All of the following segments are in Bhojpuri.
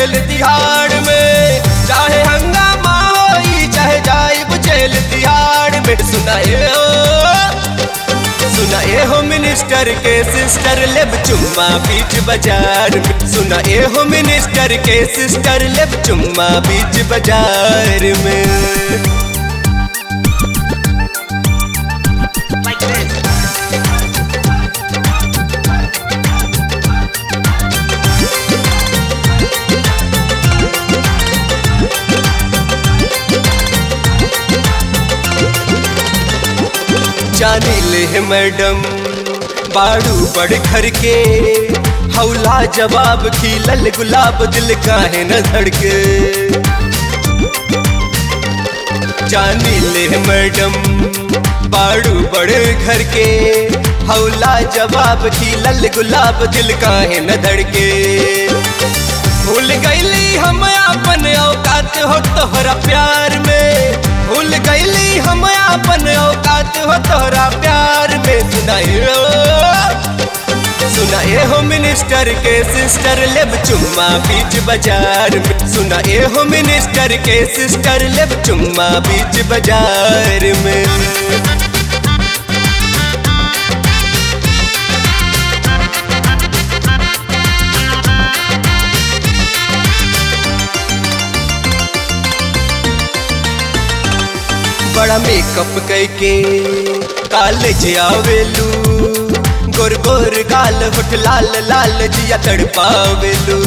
जेल तिहाड़ में चाहे हंगामा होई चाहे जाइब जेल तिहाड़ में सुनाए हो सुनाए हो मिनिस्टर के सिस्टर लेब चुम्मा बीच बाजार में सुनाए हो मिनिस्टर के सिस्टर लेब चुम्मा बीच बाजार में like this. जाने ले है मैडम बाड़ू बड़ घर के हौला जवाब खिलल गुलाब दिल काहे न धड़के जाने ले है मैडम बाड़ू बड़े घर के हौला जवाब खिलल गुलाब दिल काहे न धड़के भूल गईली हम अपन औकात हो तोहरा प्यार में भूल गईली हम अपन औकात हो तोहरा प्यार में सुनाई हो सुनाए हो मिनिस्टर के सिस्टर लेब चुम्मा बीच बाजार में सुनाए हो मिनिस्टर के सिस्टर लेब चुम्मा बीच बाजार में बड़ा मेकअप करके कॉलेज आवेलू गोर गोर गाल होठ लाल लाल जिया तड़पावेलू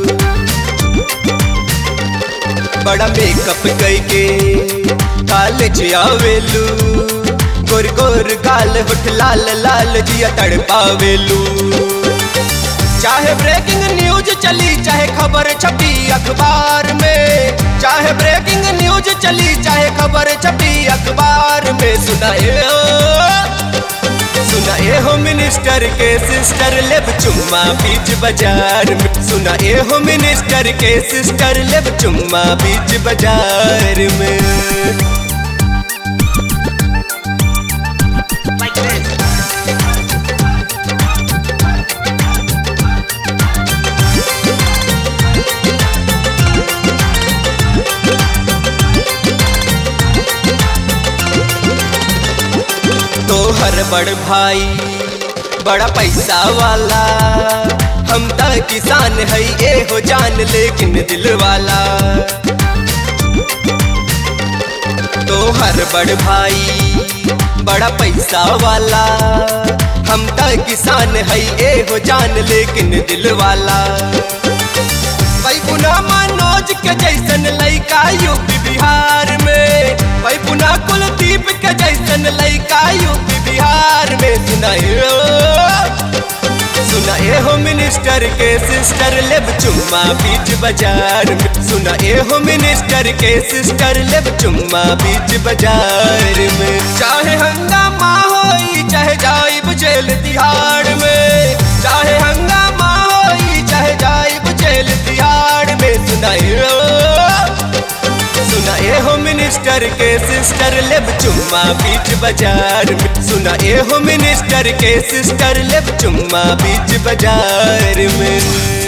बड़ा मेकअप करके कॉलेज आवेलू गोर गोर गाल होठ लाल लाल जिया तड़पावेलू चाहे ब्रेकिंग न्यूज चली चाहे खबर छपी अखबार में चाहे ब्रेकिंग न्यूज चली चाहे खबर छपी अखबार में सुनाए हो सुनाए हो मिनिस्टर के सिस्टर लेब चुम्मा बीच बाजार में सुनाए हो मिनिस्टर के सिस्टर लेब चुम्मा बीच बाजार में like this. तो हर बड़ भाई बड़ा पैसा वाला हम त किसान है ये हो जान लेकिन दिल वाला तो हर बड़ भाई बड़ा पैसा वाला हम त किसान है ये हो जान लेकिन दिल वाला भाई पुना मनोज के जैसन लइका यूपी बिहार में भाई पुना कुलदीप के जैसन लइका यूपी बिहार में सुनाए हो सुनाए हो मिनिस्टर के सिस्टर लेब चुम्मा बीच बाजार में सुनाए हो मिनिस्टर के सिस्टर लेब चुम्मा बीच बाजार में चाहे हंगामा होई चाहे जाइब जेल तिहाड़ में चाहे हंगामा होई चाहे जाइब जेल तिहाड़ में सुनाए हो सुनाए हो मिनिस्टर के सिस्टर लेब चुम्मा बीच बाजार में सुनाए हो मिनिस्टर के सिस्टर लेब चुम्मा बीच बाजार में